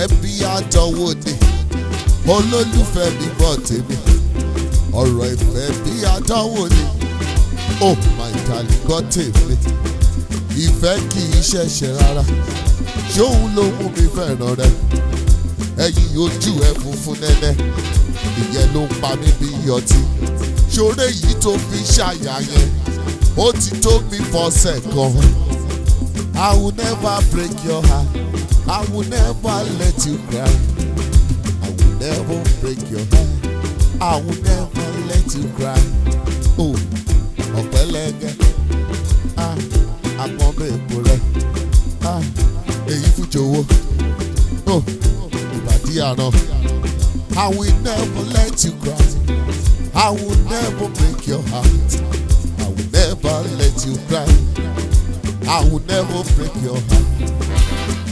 ìfẹ́ bí àdánwò ni olólùfẹ́ mi gbọ́ tèmi ọ̀rọ̀ ìfẹ́ bí àdánwò ni oh my darling gbọ́ tèmi ìfẹ́ kì í ṣẹ̀ṣẹ̀ rárá ṣóun ló mú mi fẹ́ràn rẹ ẹ̀yìn ojú ẹ funfun nẹ́nẹ́ ìyẹn ló ń pa mí bí ọtí ṣoré yìí tó fi ṣàyà yẹn ó ti tó mi fọsẹ̀ kan I will never break your heart I will never let you cry I will never break your heart I will never let you cry oh ọ̀pẹ̀lẹ̀gẹ̀ ah àpọ̀nbẹ̀ èpo rẹ̀ ah èyí fún jòwó oh ìbàdí àná. I will never let you cry. I will never break your heart. I will never let you cry. I will never break your heart.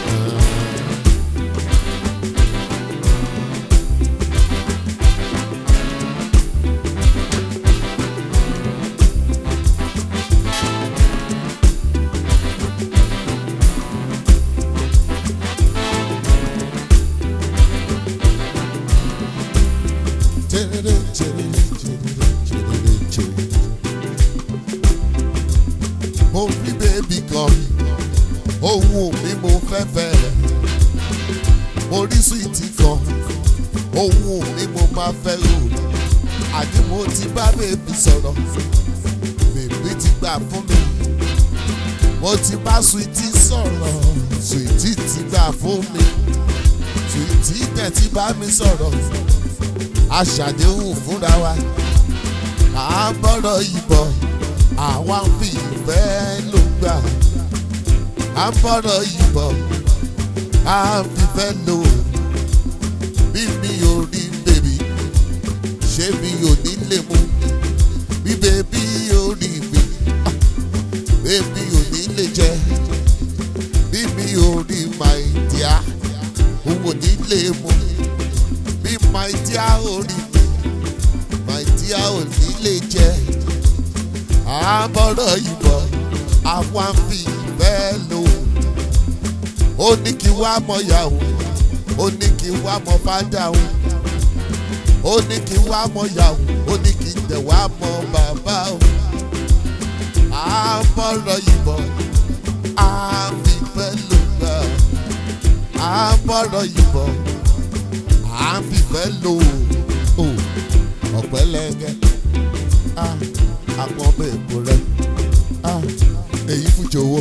Mo rí bébí kan, ohun mi mo fẹ́ fẹ́ rẹ̀. Mo rí súwìtì kan, ohun mi mo máa fẹ́ rò. Àní mo ti bá bébí sọ̀rọ̀, bébí ti gbà fún mi. Mo ti bá súwìtì sọ̀rọ̀, súwìtì ti gbà fún mi. Súwìtì dẹ̀ ti bá mi sọ̀rọ̀ aṣàdéhùn fúnra wa à ń bọ̀rọ̀ ìbọ̀ àwa ń fi ìfẹ́ ló gbà à ń bọ̀rọ̀ ìbọ̀ à ń fìfẹ́ lò bí mi ò rí bèbí ṣé mi ò ní lè mú bí bèbí ò rí mi bèbí ò ní lè jẹ bí mi ò rí my dear òun ò ní lè mú bí my dear ò rí mi my dear ò ní lè jẹ àbọ̀rọ̀ ìbọ̀ àwọn àfi ìfẹ́ lò ó ní kí wá mọ yàwó ó ní kí wá mọ fádà ó ó ní kí wá mọ yàwó ó ní kí tẹ̀ wá mọ bàbá ó àbọ̀rọ̀ ìbọ̀ àfi ìfẹ́ lò gbà àbọ̀rọ̀ ìbọ̀ àfi ìfẹ́ lò ó ọ̀pẹ̀lẹ̀gẹ̀ àpọ̀nbẹ̀ èpo rẹ̀ èyí fún jòwó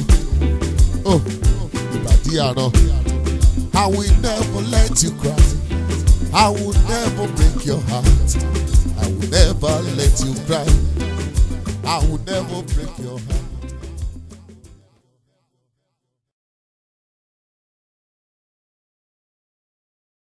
ìbàdí àràn. I will never let you cry. I will never break your heart. I will never let you cry. I will never break your heart.